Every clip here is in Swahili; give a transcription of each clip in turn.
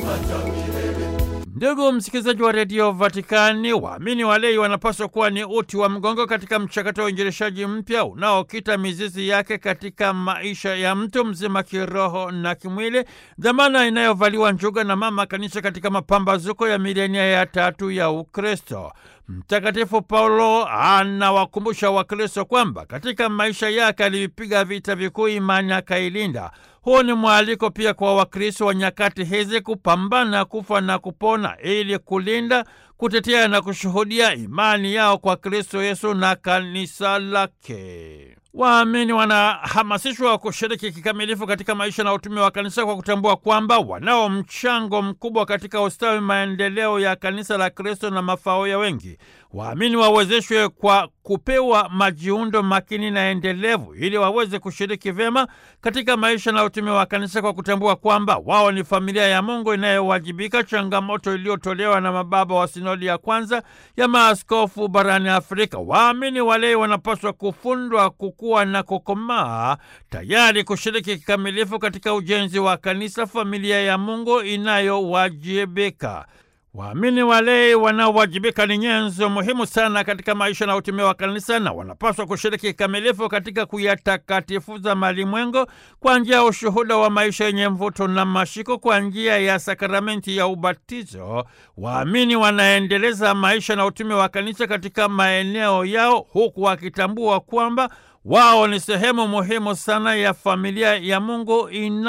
Ndugu msikilizaji wa redio Vatikani, waamini walei wanapaswa kuwa ni uti wa mgongo katika mchakato wa uinjilishaji mpya unaokita mizizi yake katika maisha ya mtu mzima kiroho na kimwili, dhamana inayovaliwa njuga na mama kanisa katika mapambazuko ya milenia ya tatu ya Ukristo. Mtakatifu Paulo anawakumbusha Wakristo kwamba katika maisha yake alipiga vita vikuu, imani akailinda. Huu ni mwaliko pia kwa Wakristo wa nyakati hizi kupambana kufa na kupona ili kulinda, kutetea na kushuhudia imani yao kwa Kristo Yesu na kanisa lake. Waamini wanahamasishwa kushiriki kikamilifu katika maisha na utume wa kanisa kwa kutambua kwamba wanao mchango mkubwa katika ustawi, maendeleo ya kanisa la Kristo na mafao ya wengi. Waamini wawezeshwe kwa kupewa majiundo makini na endelevu ili waweze kushiriki vyema katika maisha na utume wa kanisa kwa kutambua kwamba wao ni familia ya Mungu inayowajibika, changamoto iliyotolewa na mababa wa sinodi ya kwanza ya maaskofu barani Afrika. Waamini walei wanapaswa kufundwa kukua na kukomaa, tayari kushiriki kikamilifu katika ujenzi wa kanisa, familia ya Mungu inayowajibika. Waamini walei wanaowajibika ni nyenzo muhimu sana katika maisha na utume wa kanisa na wanapaswa kushiriki kikamilifu katika kuyatakatifuza malimwengo kwa njia ya ushuhuda wa maisha yenye mvuto na mashiko. Kwa njia ya sakramenti ya ubatizo, waamini wanaendeleza maisha na utume wa kanisa katika maeneo yao, huku wakitambua kwamba wao ni sehemu muhimu sana ya familia ya Mungu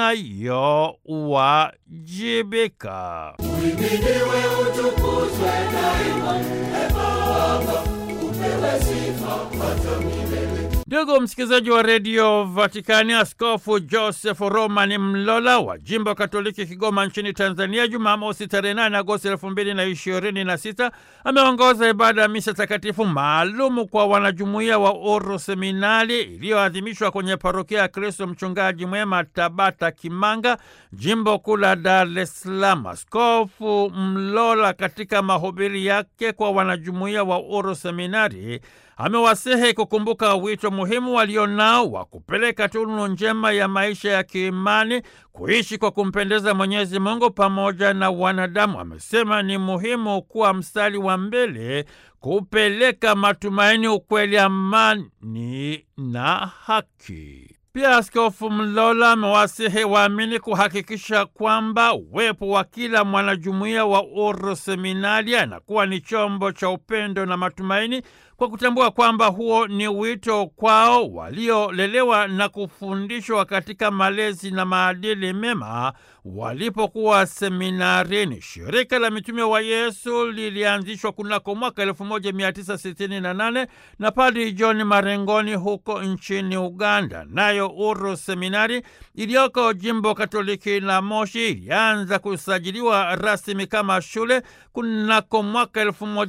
inayowajibika. Uhimidiwe, utukuzwe daima, e Baba, upewe sifa hata milele. Ndugu msikilizaji wa redio Vatikani, Askofu Joseph Roman Mlola wa jimbo Katoliki Kigoma nchini Tanzania, Jumamosi tarehe 8 Agosti elfu mbili na ishirini na sita ameongoza ibada ya misa takatifu maalumu kwa wanajumuiya wa Uru Seminari iliyoadhimishwa kwenye parokia ya Kristo Mchungaji Mwema, Tabata Kimanga, jimbo kuu la Dar es Salaam. Askofu Mlola katika mahubiri yake kwa wanajumuiya wa Uru Seminari amewasihi kukumbuka wito muhimu walionao wa kupeleka tunu njema ya maisha ya kiimani, kuishi kwa kumpendeza Mwenyezi Mungu pamoja na wanadamu. Amesema ni muhimu kuwa mstari wa mbele kupeleka matumaini, ukweli, amani na haki. Pia Askofu Mlola amewasihi waamini kuhakikisha kwamba uwepo wa kila mwanajumuiya wa Uru Seminari anakuwa ni chombo cha upendo na matumaini, kwa kutambua kwamba huo ni wito kwao waliolelewa na kufundishwa katika malezi na maadili mema walipokuwa seminarini. Shirika la Mitume wa Yesu lilianzishwa kunako mwaka 1968 na Padri John Marengoni huko nchini Uganda. Nayo Uru Seminari iliyoko jimbo Katoliki la Moshi ilianza kusajiliwa rasmi kama shule kunako mwaka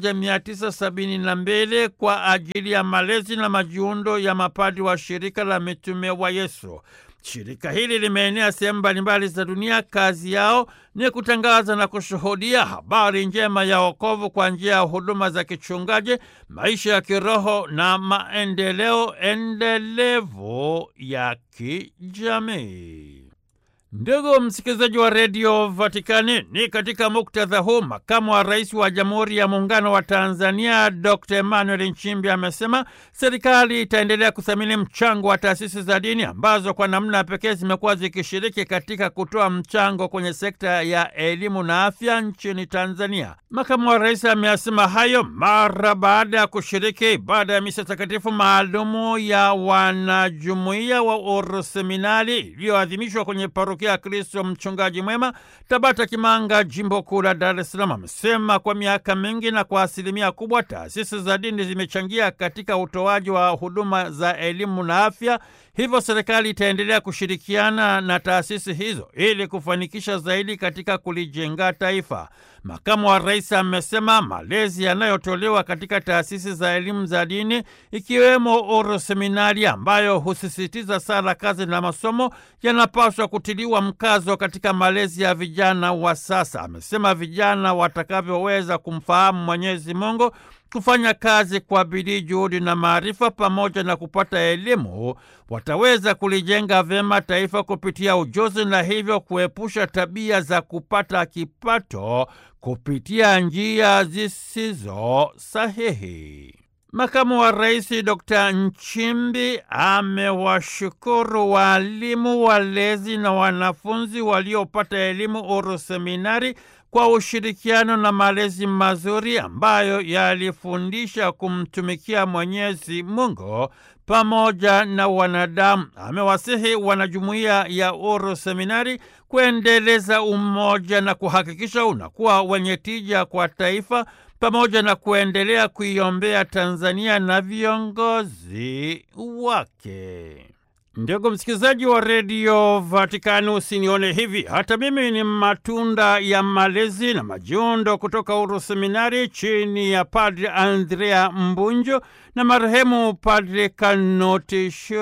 1972 kwa ajili ya malezi na majiundo ya mapadi wa shirika la Mitume wa Yesu. Shirika hili limeenea sehemu mbalimbali za dunia. Kazi yao ni kutangaza na kushuhudia habari njema ya wokovu kwa njia ya huduma za kichungaji, maisha ya kiroho na maendeleo endelevu ya kijamii. Ndugu msikilizaji wa redio Vatikani, ni katika muktadha huu makamu wa rais wa Jamhuri ya Muungano wa Tanzania Dr Emmanuel Nchimbi amesema serikali itaendelea kuthamini mchango wa taasisi za dini ambazo kwa namna pekee zimekuwa zikishiriki katika kutoa mchango kwenye sekta ya elimu na afya nchini Tanzania. Makamu wa rais ameyasema hayo mara baada ya kushiriki ibada ya misa takatifu maalumu ya wanajumuiya wa Uru Seminari iliyoadhimishwa kwenye parokia ya Kristo Mchungaji Mwema, Tabata Kimanga, jimbo kuu la Dar es Salaam. Amesema kwa miaka mingi na kwa asilimia kubwa taasisi za dini zimechangia katika utoaji wa huduma za elimu na afya, hivyo serikali itaendelea kushirikiana na taasisi hizo ili kufanikisha zaidi katika kulijenga taifa. Makamu wa rais amesema malezi yanayotolewa katika taasisi za elimu za dini ikiwemo Uru Seminari ambayo husisitiza sala, kazi na masomo yanapaswa kutiliwa mkazo katika malezi ya vijana wa sasa. Amesema vijana watakavyoweza kumfahamu Mwenyezi Mungu kufanya kazi kwa bidii, juhudi na maarifa, pamoja na kupata elimu, wataweza kulijenga vyema taifa kupitia ujuzi na hivyo kuepusha tabia za kupata kipato kupitia njia zisizo sahihi. Makamu wa Rais Dr. Nchimbi amewashukuru waalimu, walezi na wanafunzi waliopata elimu Uru Seminari kwa ushirikiano na malezi mazuri ambayo yalifundisha kumtumikia Mwenyezi Mungu pamoja na wanadamu. Amewasihi wanajumuiya ya Uru Seminari kuendeleza umoja na kuhakikisha unakuwa wenye tija kwa taifa pamoja na kuendelea kuiombea Tanzania na viongozi wake. Ndugu msikilizaji wa redio Vatikani, usinione hivi, hata mimi ni matunda ya malezi na majiundo kutoka Uru Seminari chini ya Padre Andrea Mbunjo na marehemu Padre Kanoti